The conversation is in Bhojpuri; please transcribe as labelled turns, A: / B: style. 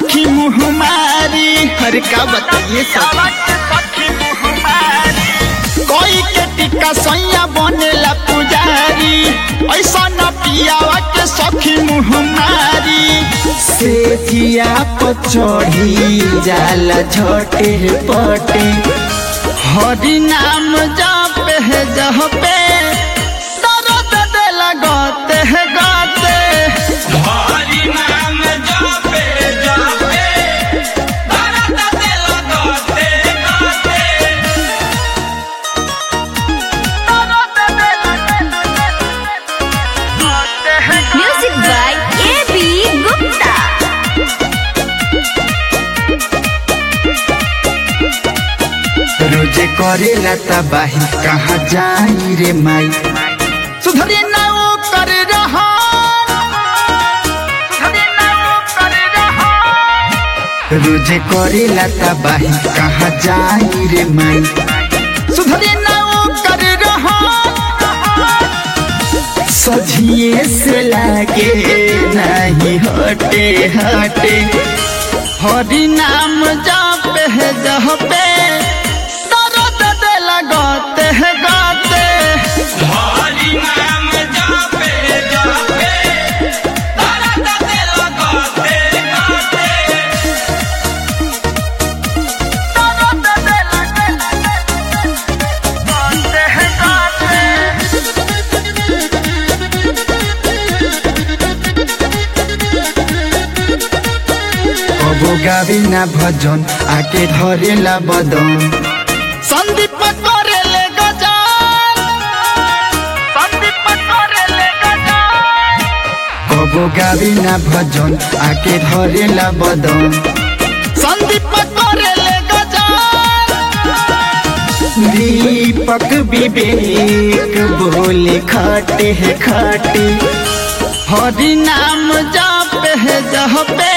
A: सखी मुहमारी अरे का बताइए कोई के टिक्का सैया बनेला पुजारी ऐसा न पियावा के सखी मुहमारी से जिया पचड़ी जाला झटे पटे हरि नाम जप है जहपे दर्द देला गते है गते
B: हरि नाम जपे जपे भरत दिल गते गते
C: Music by A.B. Gupta.
A: रोजे करेला तबाही कहाँ जाई रे माई सुधरे ना वो कर रहा रोजे करेला तबाही कहाँ जाई रे माई सुधरे ना वो कर रहा सझिए से लागे नहीं हटे हटे हरि नाम जप है जहपे दर्द देला गते है गते
B: हरि नाम जपे जपे भरत दिल गते गते
A: कबो गावी ना भजन आके धरेला बदन संदीप करेले गजान संदीप करेले गजान कबो गावी ना भजन आके धरेला बदन संदीप करेले गजान दीपक विवेक बोले खाटे है खाटे हरि नाम जप है जहपे